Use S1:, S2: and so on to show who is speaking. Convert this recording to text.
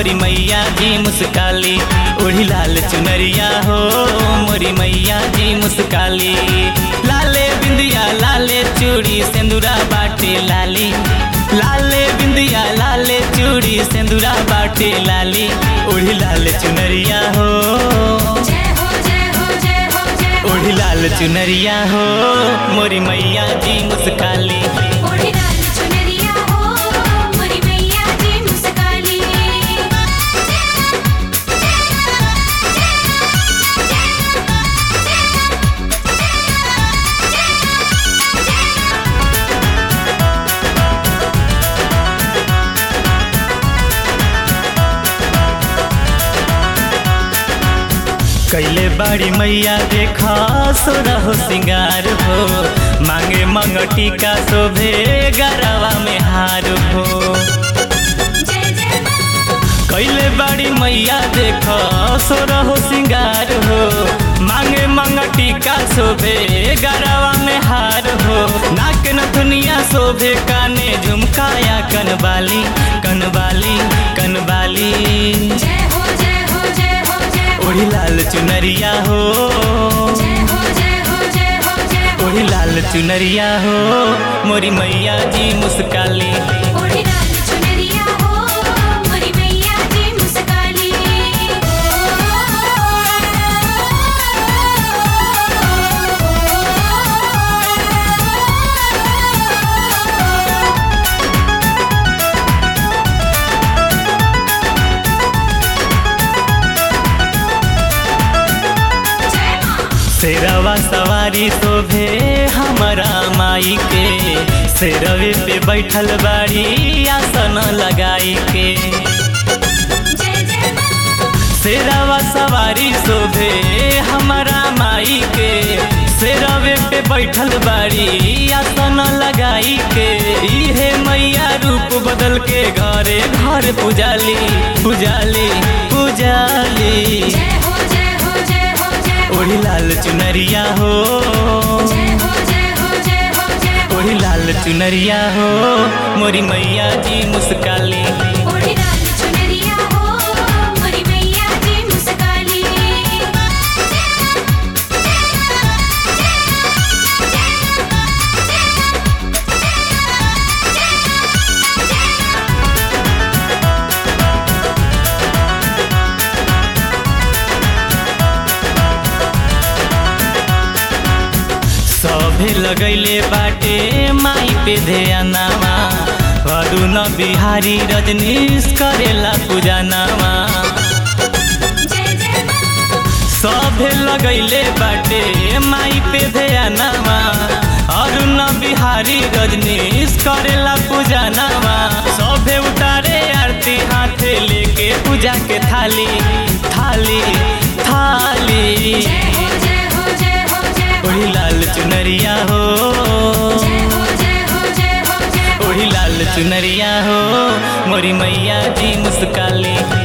S1: मोरी मैया जी मुस्काली ओढ़ी लाल चुनरिया हो मोरी मैया जी मुस्काली लाले बिंदिया लाले चूड़ी सिंदूरा बाटे लाली लाले बिंदिया लाले चूड़ी सिंदूरा बाटे लाली ओढ़ी लाल चुनरिया हो
S2: जय हो जय हो जय हो जय
S1: ओढ़ी लाल चुनरिया हो मोरी मैया जी मुस्काली
S2: ओढ़ी लाल चुनरिया हो मोरी मैया जी मुस्काली
S1: कैले बाड़ी मैया देखा सोरा हो सिंगार हो मांगे मंगटी का शोभे गरवा में हार हो
S2: जय जय माँ
S1: कैले बाड़ी मैया देखा सोरा हो सिंगार हो मांगे मंगटी का शोभे गरवा में हार हो नाक न दुनिया शोभे काने झुमकाया कनबाली कनबाली कनबाली
S2: जय हो जय हो जय हो जय हो
S1: ओढ़ी लाल चुनरिया हो
S2: जय हो जय हो जय हो जय हो
S1: ओढ़ी लाल चुनरिया हो मोरी मैया जी मुस्काली
S2: ओढ़ी लाल चुनरिया हो मोरी मैया जी मुस्काली जय माँ
S1: शेरवा सवारी शोभे हमारा माई के शेरवे पे बैठल बाड़ी आसन लगाई के
S2: जय जय माँ
S1: शेरवा सवारी शोभे हमारा माई के शेरवे पे बैठल बाड़ी आसन लगाई के इहे मैया रूप बदल के घरे घर पुजाली पुजाली पुजाली
S2: जय हो जय हो जय हो जय हो
S1: ओढ़ी लाल चुनरिया हो
S2: जय हो जय हो जय हो जय हो
S1: ओढ़ी लाल चुनरिया हो मोरी मैया जी मुस्काली
S2: ओढ़ी लाल चुनरिया हो मोरी मैया जी मुस्काली
S1: सभे लगैले बाटे माई पे ध्यानामा अरुण बिहारी रजनीश करेला पूजानामा
S2: जय जय माँ
S1: सभे लगैले बाटे माई पे ध्यानामा अरुण बिहारी रजनीश करेला पूजानामा सभे उतारे आरती हाथे लेके पूजा के थाली थाली थाली
S2: जय हो जय हो जय हो जय हो
S1: ओढ़ी लाल चुनरिया हो
S2: जय हो जय हो जय हो जय हो
S1: ओढ़ी लाल चुनरिया हो मोरी मैया जी मुस्काली